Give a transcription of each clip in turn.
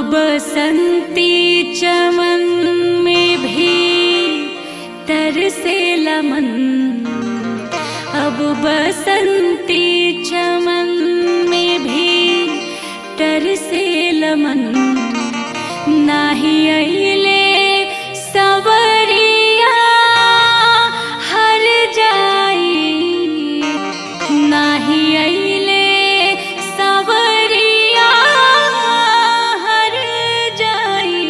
बसंती चमन में भी तरसे लमन अब बसंती चमन में भी तरसे लमन नाही अइले सवरिया हर जाई नाही अइले सवरिया हर जाई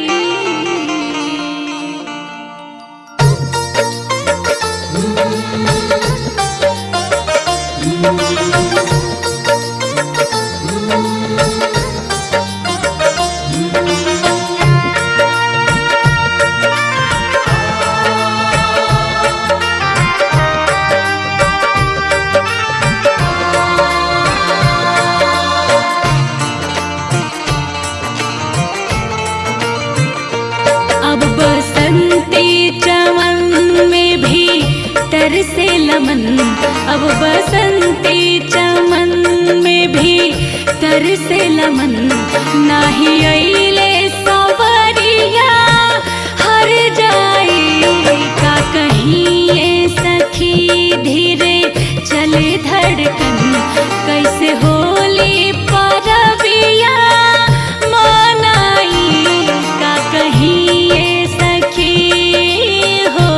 अब बसंती चमन में भी तरसे लमन अब बसंती चमन में भी तरसे लमन नाही अइले सवरिया हर जाई का कहीं ये सखी धीरे चले धड़कन कैसे होली परबिया मनाई का कहीं ये सखी हो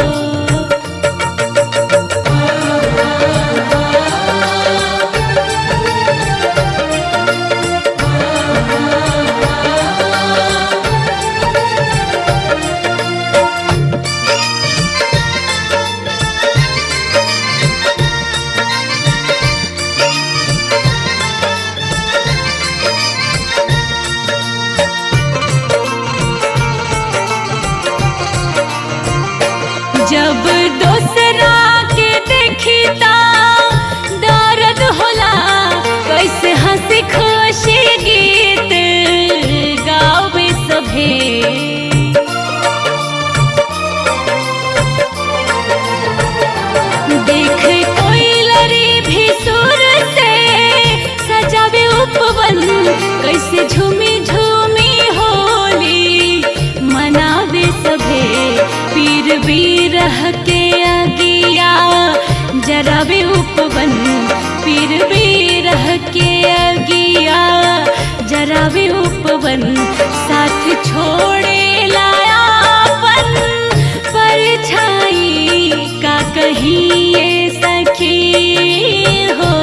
जब दोसरा के देखिता दर्द होला कैसे हंसी खुशी गीत गावे सभे देख कोई लरी भी सुर से सजावे उपवन कैसे झूमी झूमी होली मनावे सभे पीर बीरह के अगिया जरावे उपवन पीर बीरह के अगिया जरावे उपवन साथ छोड़े लायापन परछाई का कहीं ये सखी हो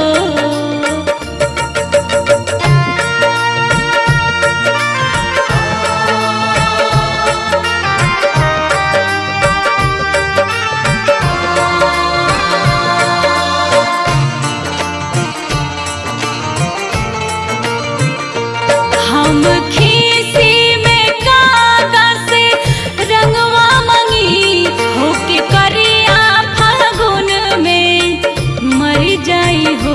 हम खीसी में कागा से रंगवा मंगी होके करिया फागुन में मर जाई हो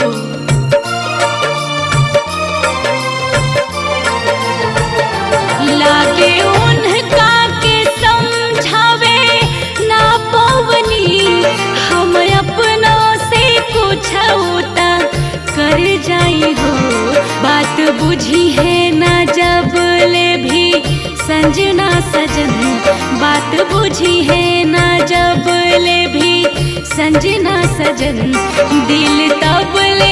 लागे उनका के समझावे ना पवनी हम अपनों से कुछ होता कर जाई हो बात बुझी है ना जब ले भी संजना सजन बात बुझी है ना जब ले भी संजना सजन दिल तब ले